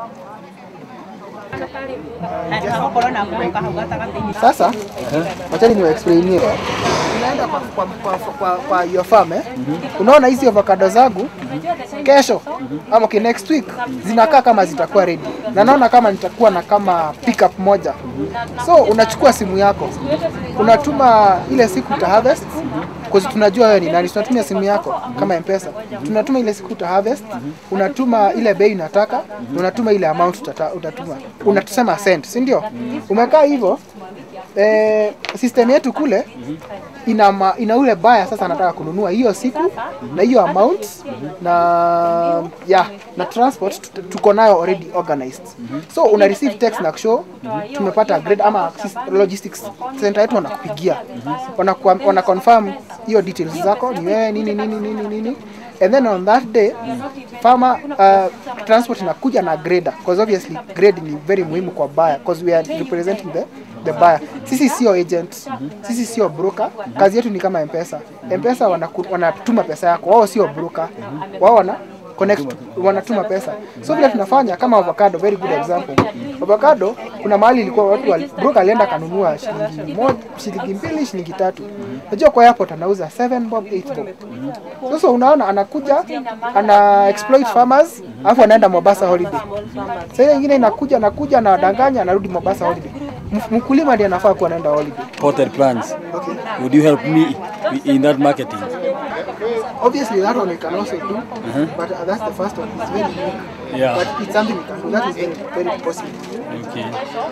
Sasa wachani ni explainie. Unaenda kwa, kwa, kwa, kwa, kwa your farm eh? Unaona hizi avocado zangu kesho ama okay, next week zinakaa kama zitakuwa ready, na naona kama nitakuwa na kama pickup moja, so unachukua simu yako unatuma ile siku uta harvest Cause tunajua wewe ni nani, tunatumia simu yako kama M-Pesa. Tunatuma ile siku uta harvest, unatuma ile bei unataka, na unatuma ile amount utata, utatuma. Unatusema send, si ndio? Umekaa hivyo eh, system yetu kule ina, ma, ina ule baya sasa anataka kununua hiyo siku na hiyo amount na yeah, na transport tut- tuko nayo already organized so una receive text na show tumepata grade ama sys- logistics center yetu wanakupigia wana, wana confirm hiyo details zako ni wewe nini nini nini nini and then on that day farmer uh, transport inakuja na grader because obviously grade ni very muhimu kwa buyer because we are representing the the buyer. Sisi sio agent, sisi sio broker. Kazi yetu ni kama M-Pesa. M-Pesa wanaku- wanatuma pesa yako, wao sio broker. Wao wana connect, wanatuma pesa. So vile tunafanya kama avocado, very good example. Avocado kuna mahali ilikuwa watu wali, broker alienda kanunua shilingi moja, shilingi mbili, shilingi tatu. Unajua kwa airport anauza 7 bob, 8 bob. Sasa unaona anakuja ana exploit farmers, alafu anaenda Mombasa holiday. Sasa ile nyingine inakuja anakuja na danganya anarudi Mombasa holiday. M- Mkulima ndiye anafaa kuwa anaenda holiday. potted plants. Okay. Would you help me in that marketing? Obviously that one we can also do, but uh, that's the first one. It's very unique. Yeah. But it's something we can do. That is very, very possible. Okay.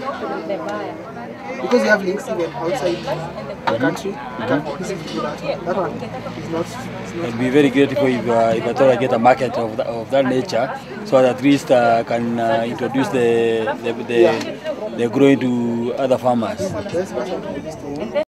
Because you have links even outside the country, you can easily do that. That one is not, it's not I'd be very grateful if, uh, if at all I get a market of, that of that nature, so that at least uh, can uh, introduce the the, the, the growing to other farmers. the best person to do this to.